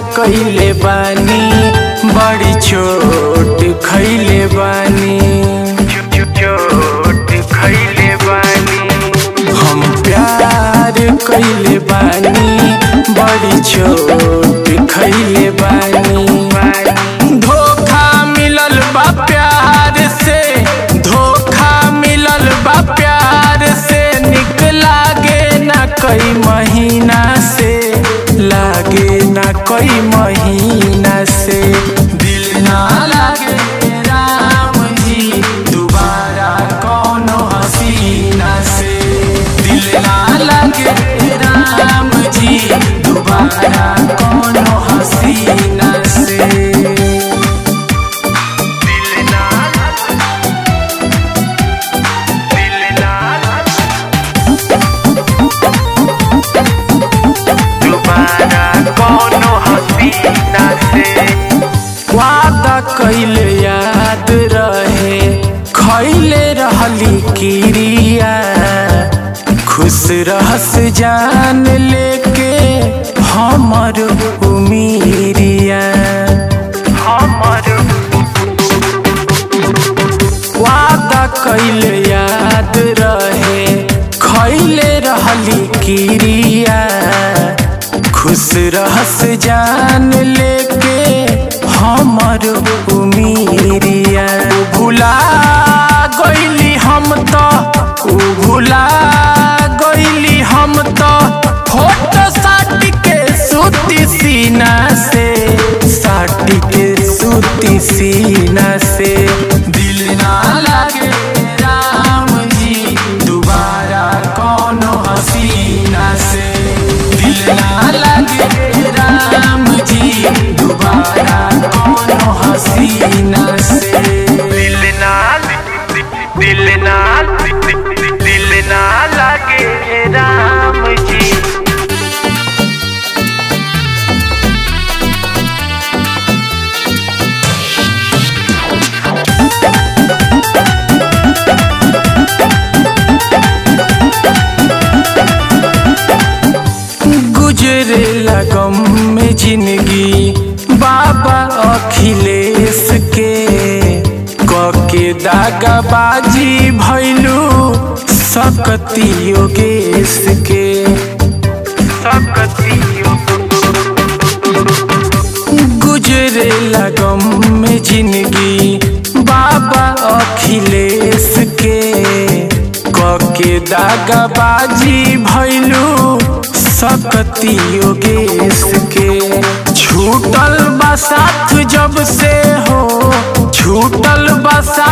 कइले बानी बड़ी चोट खइले बानी चोट खइले बानी हम प्यार कइले बानी बड़ी चोट खइले बानी धोखा मिलल बा प्यार से धोखा मिलल बा प्यार से निक लागे ना कई महीना से लागे ना कई महीना से दिल ना लागे राम जी दोबारा कौनो हसीना से दिल ना लागे राम जी दोबारा कौनो हसीना से दिल ना दिल ना दोबारा कौनो हसीना से वादा कैले याद रहे खैले रहली किरिया खुश रहस जान लेके हमर उमीरिया हमर वादा कैले याद रहे खैले रहली किरिया खुश रहस जान लेके हमर उमीरिया भुला गइली हम तो उ भुला गइली हम तो फोटो साट के सूती सीना से साट के सूती सीना से दिल ना लागे राम जी दोबारा कौनो हसीना से दिल ना लागे राम जी दोबारा कौनो हसीना से दिल ना दिल ना दिल ना लागे राम जी गुजरे लगम में जिंदगी बाबा अखिलेश के कके दागाबाजी भैलू सकती योगेश के सकती गुजरे लगम में जिंदगी बाबा अखिलेश के कके दागाबाजी भैलू सकती योगेश के छूटल बसात जब से हो छूटल बसा